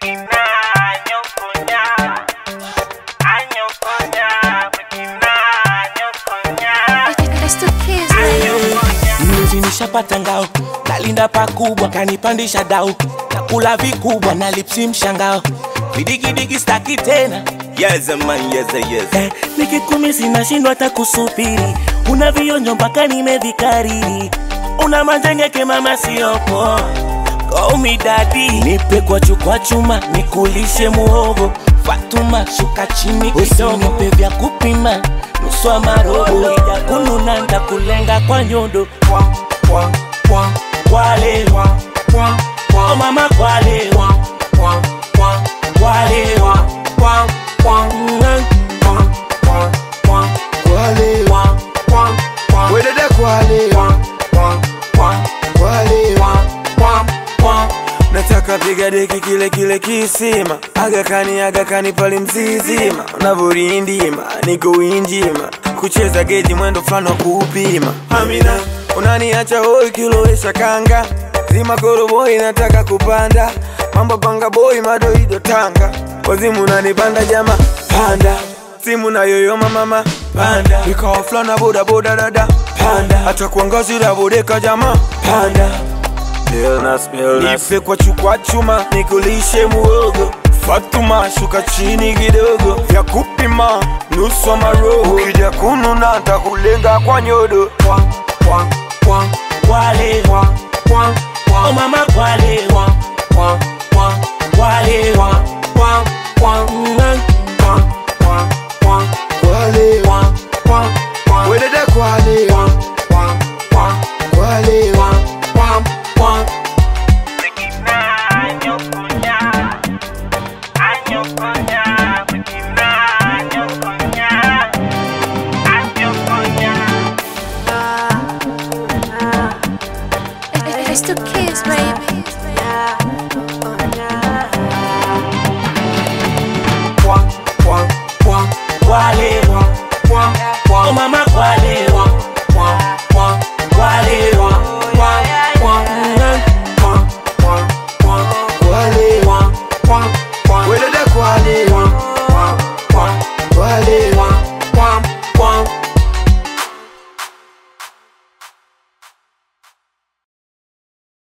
It's the kids, baby. Mnuzi nishapata ngao, nalinda pakubwa, kanipandisha dau, nakula vikubwa na lipsi mshangao, vidigidigi staki tena Yes, man, yes, yes. eh, nikikumi sinashindwa hata kusubiri, una vionjo mpaka nimevikariri, una majengeke mama siopo Call me daddy, nipe kwa chukwa chuma, nikulishe muhogo Fatuma, shuka chini kidogo, nipe vya kupima nusu wa marobo, ija kununa ndakulenga kwa nyondo Kwale, oh mama kwale, kwale, Kwale, wedede kwale, kwale, nataka piga deki kile kile kisima agakani agakani pale mzizima unavyorindima niko winjima kucheza geji mwendo fulani wa kuupima amina unaniacha hoi kilowesha kanga zima koroboi nataka kupanda mambo panga boi madoido tanga wazimu unanipanda jama panda simu na yoyoma mama panda ikawa fulana bodaboda dada panda hata kuangazira bodeka jama panda nipe kwa chukwa chuma nikulishe muogo Fatuma shuka chini kidogo vya kupima nusu wa maroho ukija kununa ntakulenga kwa nyodo kwale, oh mama kwale, kwale, Kwale, wedede kwale, kwale, It's the kids, baby.